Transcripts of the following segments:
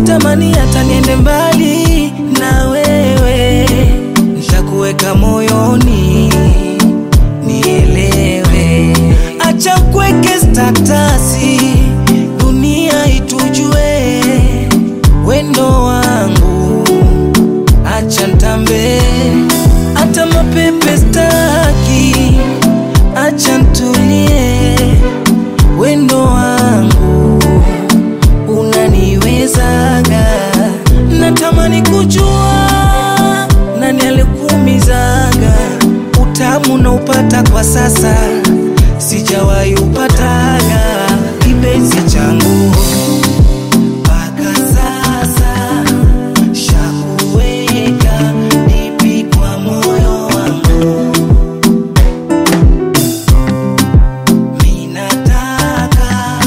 natamani hata niende mbali na wewe, nitakuweka moyoni nielewe, acha kweke statasi, dunia itujue wendo wangu, acha ntambe, hata mapepe staki, acha ntulie, wendo wangu unaniwezaga, natamani kujua nani alikuumizaga, utamu na upata kwa sasa, sijawahi upataga kipenzi changu mpaka sasa, shakuweka dipi kwa moyo wangu, minataka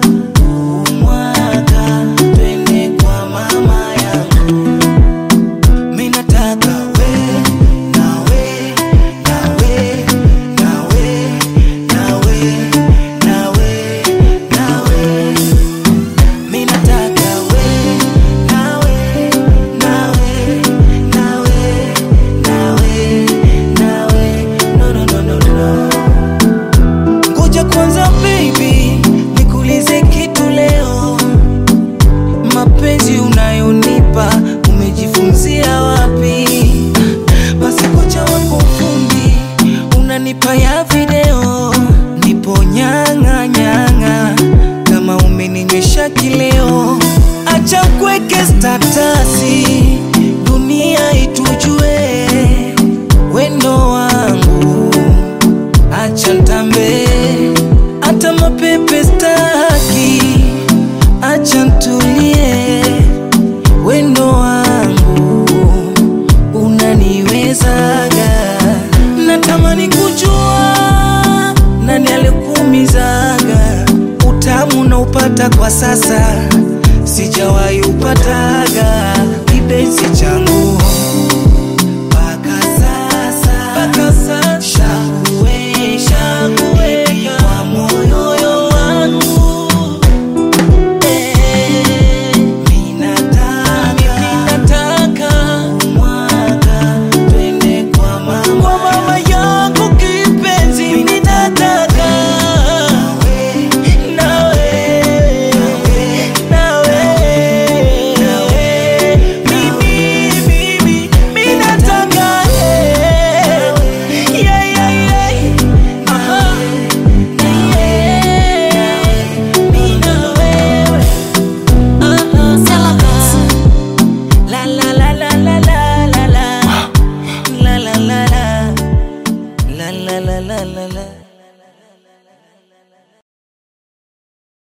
umwaga twende kwa mama yangu, minataka we nawe nawe nawe nawe nawe nawe minataka we nawe nawe nawe nawe nawe no no no no no Ngoja kwanza baby, nikuulize kitu leo. Mapenzi unayonipa umejifunzia wapi? Basi kocha wako fundi unanipa ya video, nipo nyang'a nyang'a kama umeninywesha kileo. Acha kweke statasi, dunia itujue wendo wangu acha ntambe, hata mapepe staki, acha ntulie, wendo wangu unaniwezaga, natamani kujua nani alikuumizaga, utamu na upata kwa sasa, sijawahi upataga kipenzi changu